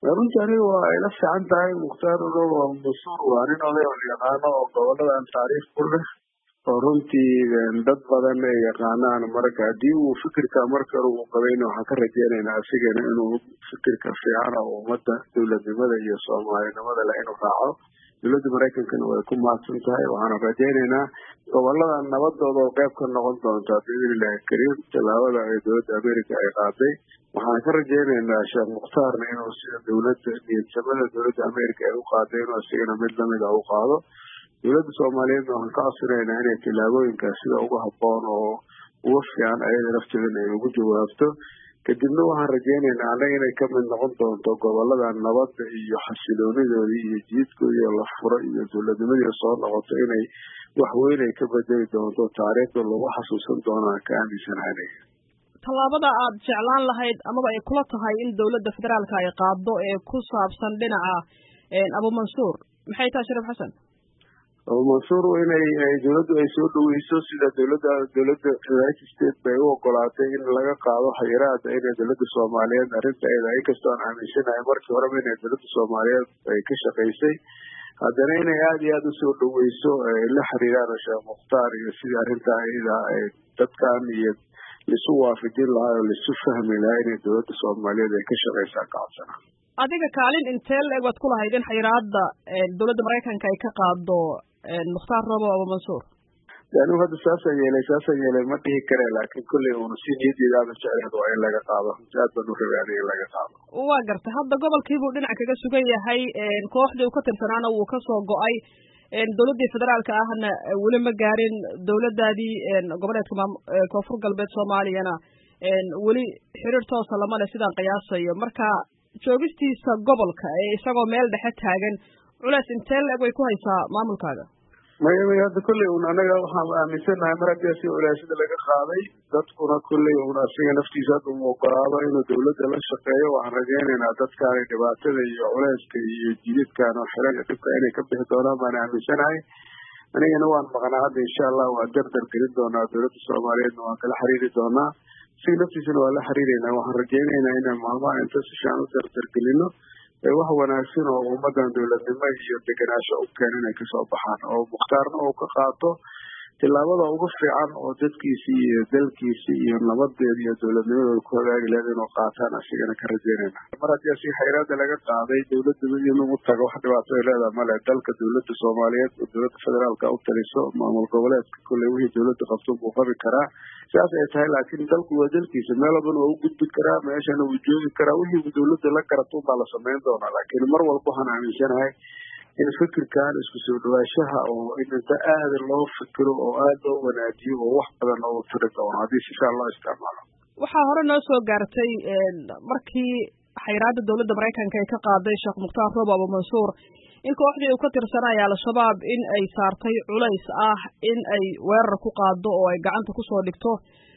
runtii aniga waa ila fiican tahay mukhtaar urow masuur waa nin oday oo yaqaano oo goboladan taariikh ku leh oo runtii dad badan ay yaqaanaan marka haddii uu fikirka marka uu qabayna waxaan ka rajeynaynaa asigana inuu fikirka fiican oo ummadda dowladnimada iyo soomaalinimada leh inuu raaco dowladda maraykankana way ku mahadsan tahay waxaana rajeynaynaa goboladan nabadooda oo qayb ka noqon doonta biidnillahi kariim tallaabada ay dowladda america ay qaaday waxaan ka rajeynaynaa sheekh mukhtaarna inuu sida dowladda niyadsamada dowladda america ay u qaaday inuu isigana mid lamid a u qaado dowladda soomaaliyeedna waxaan ka codsanaynaa inay tillaabooyinkaas sida uga habboon oo uga fiican ayada lafteedana ay ugu jawaabto kadibna waxaan rajeynaynaa annaga inay kamid noqon doonto gobolada nabadda iyo xasiloonidoodii iyo jiidkoodii oo la furo iyo dowladnimadii soo noqoto inay waxweyn ay ka bedeli doonto taariikhda lagu xasuusan doonaan ka aaminsanaanay tallaabada aad jeclaan lahayd amaba ay kula tahay in dowladda federaalka ay qaado ee ku saabsan dhinaca abumansuur maxay tahay shariif xasan abumansuur inay dowladdu ay soo dhaweyso sida dowladda dowladda united states bay u ogolaatay in laga qaado xayiraada inay dowladda soomaaliyeed arrinta ayada inkastoo aan aaminsanahay markii horeba inay dowladda soomaaliyeed ay ka shaqaysay haddana inay aada iyo aada usoo dhaweyso la xiriiraan sheekh mukhtaar iyo sidii arrintaa iyada dadkan iyo laisu waafajin lahaa oo laisu fahmi lahaa inay dowladda soomaaliyeed ay ka shaqaysaa kacodsana adiga kaalin intee la-eg waad ku lahayd in xayiraada dowladda maraykanka ay ka qaado mukhtaar robo abumansuur anigu hadda saasaan yeelay saasaan yeelay ma dhihi kare laakiin kolley uuna si niyaddeeda aada jecleed waa in laga qaado runtii aad baan u rabay aniga in laga qaado waa gartay hadda gobolkiibuu dhinac kaga sugan yahay kooxdii uu ka tirsanaana wuu kasoo go-ay dowladdii federaalka ahna weli ma gaarin dowladdaadii goboleedka maam koonfur galbeed soomaaliyana weli xiriir toosa lama leh sidaan qiyaasayo marka joogistiisa gobolka ee isagoo meel dhexe taagan culeys intee la-eg way ku haysaa maamulkaaga maya maya hadda kolley un anaga waxaan aaminsanahay mar haddii asi culeysyada laga qaaday dadkuna kolley un asiga naftiisa hadda uu ogolaado inuu dowladda la shaqeeyo waxaan rajeynaynaa dadkaani dhibaatada iyo culeyska iyo jididkan oo xiran dhibka inay ka bixi doonaan baan aaminsanahay anigana waan maqnaa hadda insha allah waan dardar gelin doonaa dowladda soomaaliyeedna waan kala xiriiri doonaa asiga naftiisana waan la xiriireynaa waxaan rajeynaynaa inaan maalmaha inta si fiican u dardargelino wax wanaagsan oo ummadan dowladnimo iyo degenaansho u keena inay kasoo baxaan oo mukhtaarna uu ka qaato tillaabada ugu fiican oo dadkiisi iyo dalkiisi iyo nabadeeda iyo dowladnimadooda ku hagaagi lahayd inuu qaataan asigana ka rajeynayna mar haddii asiga xayraada laga qaaday dowladda inuu tago wax dhibaato ay leedaha male dalka dowladda soomaaliyeed oo dowladda federaalka u taliso maamul goboleedka kolley wixii dowladda qabto buu qabi karaa sidaas ay tahay laakiin dalku waa dalkiisa meel walbana waa u gudbi karaa meeshana wuu joogi karaa wixii dowladda la garato baa la samayn doonaa laakiin mar walba waxaan aaminsanahay in fikirkan isku soo dhawaashaha oo in inta aada loo fikiro oo aada loo wanaajiyo oo wax badan oo tiri doono haddii si fiican loo isticmaalo waxaa hore noo soo gaartay markii xayiraada dowladda maraykanka ay ka qaaday sheekh mukhtaar robo abumansuur in kooxdii uu ka tirsanaya al-shabaab in ay saartay culays ah in ay weerar ku qaado oo ay gacanta kusoo dhigto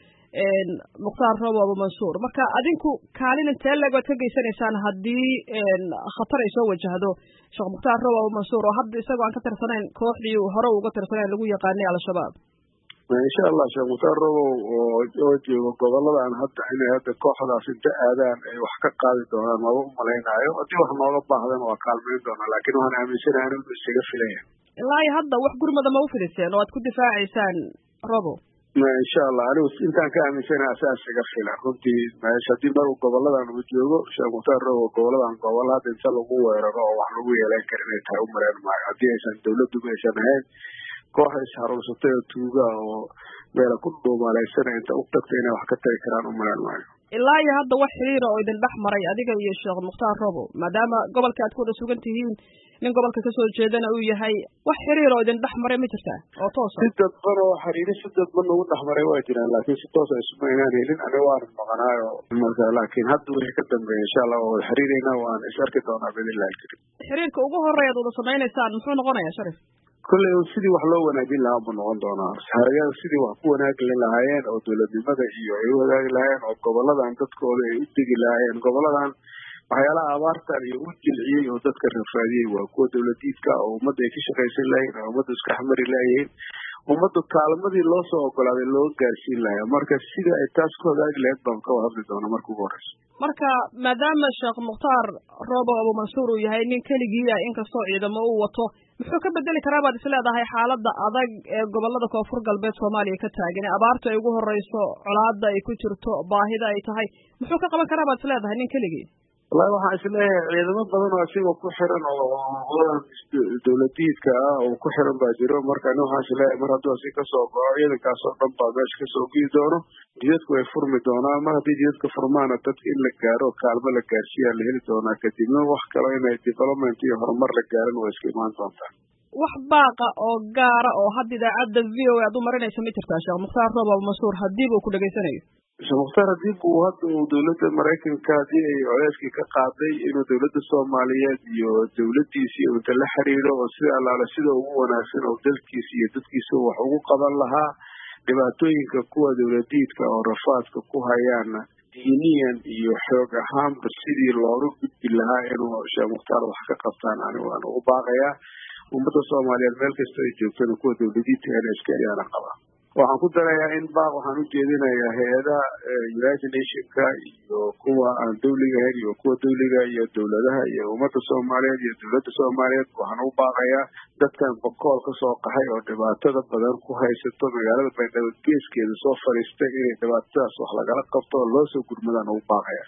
mukhtaar robo abumansuur marka adinku kaalin intee leeg waad ka geysanaysaan haddii khatar ay soo wajahdo sheekh mukhtaar robo abumansuur oo hadda isagoo aan ka tirsanayn kooxdii hore uga tirsanayn lagu yaqaanay al-shabaab insha allah sheekh mukhtaar robow oo joogo goboladan hadda inay hadda kooxdaas inta aadaan ay wax ka qaadi doonaan maba u malaynaayo haddii wax nooga baahdan waa kaalmayn doonaa laakiin waxaan aaminsanahay inuu isaga filaya ilaa iyo hadda wax gurmada ma u fidiseen oo aad ku difaacaysaan robo insha allah anigu intaan ka aaminsanaha asaa isaga filan runtii meesha haddii mar goboladan uu joogo sheekh mukhtaar robow goboladan gobol hadda inta lagu weeraro oo wax lagu yeelan kara inay tahay u maleyn maayo haddii aysan dowladduba aysan ahayn koox isharuursatay oo tuuga oo meela ku dhuumaalaysanay inta u tagta inay wax ka tagi karaan u maleen maayo ilaa iyo hadda wax xiriira oo idin dhex maray adiga iyo sheekh mukhtaar robo maadaama gobolka aad ku wada sugan tihiin nin gobolka kasoo jeedana uu yahay wax xiriir oo idin dhex maray ma jirtaa oo toosa si dadban oo xiriiri si dadban nagu dhex maray waa jiraan laakiin si toosa isuma inaan helin aniga waan maqnaayo marka laakiin hadda wixii ka dambeeya insha allah waa wada xiriireynaa waan is arki doonaa biidnillahi karim xiriirka ugu horeeyaad wada samaynaysaan muxuu noqonayaa sharif kolley sidii wax loo wanaajin lahaa buu noqon doonaa harayada sidii wax ku wanaagi lahaayeen oo dowladnimada iyo ay u wadaagi lahaayeen oo goboladan dadkooda ay u degi lahaayeen goboladan waxyaalaha abaartan iyo u jilciyey oo dadka rafaadiyey waa kuwa dowladiidka oo ummadda ay ka shaqaysan lahayn oo ummadda iska xamari lahayihiin ummaddu kaalmadii loo soo ogolaaday loo gaarsiin lahaa marka sida ay taas ku hagaagi lahayd baan ka hadli doona marka ugu horeyso marka maadaama sheekh mukhtaar roobo abumansuur uu yahay nin keligiia inkastoo ciidamo uu wato muxuu ka bedeli karaa baad isleedahay xaaladda adag ee gobolada koonfur galbeed soomaaliya ka taagan ee abaarta ay ugu horeyso colaada ay ku jirto baahida ay tahay muxuu ka qaban karaa baad isleedahay nin keligii wallahi waxaan isleeyahay ciidamo badan oo asiga ku xiran oo dowladiidka ah oo ku xiran baa jiro marka ani waxaan isleeyahay mar hadduu asi kasoo goco ciidankaas oo dhan baa meesha kasoo gii doono jidadku way furmi doonaan mar haddii jidadka furmaana dadka in la gaaro oo kaalmo la gaarsiiyaa la heli doonaa kadibna wax kalo inay development iyo horumar la gaaran waa iska imaan doontaa wax baaqa oo gaara oo hadda idaacadda v o a aad u marinaysa ma jirtaa sheekh mukhtaar roob abumansuur hadiiba uu ku dhegaysanayo sheekh mukhtaar hadii buu hadda uu dowladda maraykanka haddii ay coleyskii ka qaaday inuu dowladda soomaaliyeed iyo dowladdiisa iyo inta la xiriiro oo sida allaale sida ugu wanaagsan oo dalkiisa iyo dadkiisa wax ugu qaban lahaa dhibaatooyinka kuwa dowladiidka oo rafaadka ku hayaana diiniyan iyo xoog ahaanba sidii looga gudbi lahaa inuu sheekh mukhtaar wax ka qabtaan ani waan ugu baaqayaa ummadda soomaaliyeed meel kasta ay joogtana kuwa dowladiidka ina iska ayaana qabaa waxaan ku darayaa in baaq waxaan u jeedinayaa hay-adaha united nationka iyo kuwa aan dawliga ahayn iyo kuwa dawliga iyo dowladaha iyo ummadda soomaaliyeed iyo dowladda soomaaliyeed waxaan u baaqayaa dadkan bokool kasoo qaxay oo dhibaatada badan ku haysato magaalada baydhabo geeskeeda soo fadhiistay inay dhibaatadaas wax lagala qabto oo loo soo gurmadaan ugu baaqaya